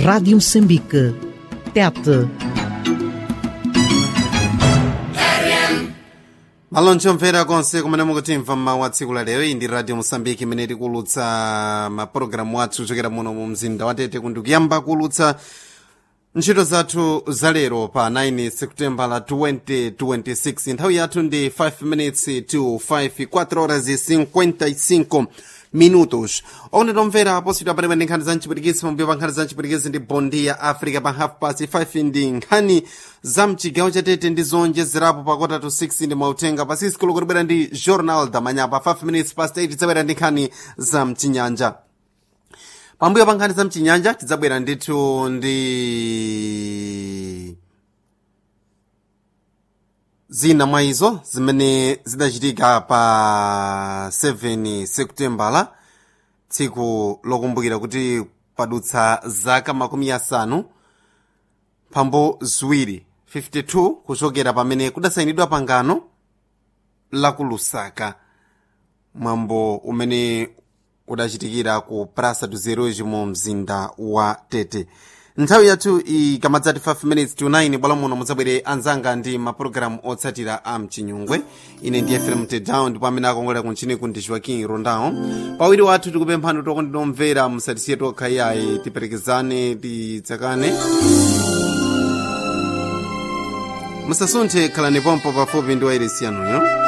Rádio Moçambique. Tete. malonji omvera konse kumene mukutimva mmawu a tsiku la lero iyi ndi radio mosambiki imene tikulutsa mapulogalamu athu kuchokera muno mu mzinda wa tete kundikuyamba kulutsa ntchito zathu za lero pa 9 seputembala 2026 nthawi yathu ndi 5 minutes to 5 4 horas e 55 minutos one tomvera positwa pamene ndi nkhani za mchipwitikizi pambuyo pa nkhani za mchipwitikizi ndi bondi ya africa pa half past 5 ndi nkhani za mchigawo chatete ndi zonjezerapo pa kota to 6 ndi mautenga pa 6 koloko tibwera ndi journal damanyapa 5 minutes past 8 tidzabwera ndi nkhani za mchinyanja pambuyo pa nkhani za mchinyanja tidzabwera ndithu ndi zina mwa izo zimene zidachitika pa 7 seputembala tsiku lokumbukira kuti padutsa zaka makumi asanu pambo ziwiri 52 kuchokera pamene kudasayinidwa pangano la ku lusaka mwambo umene udachitikira ku praça do zeroji mu mzinda wa tete nthawi yathu ikamadzati 5 minutes to 9 bwala muno mudzabwere anzanga ndi mapulogalamu otsatira a mchinyungwe ine ndi fm tedown ndipo amene akongolera kunchiniku ndi joaquin rondao pawiri wathu tikupemphani tokondinomvera musatisiye tokha iyayi tiperekezane tidzakane musasunthe khalani pompo pafupi ndi wairesi yanuyo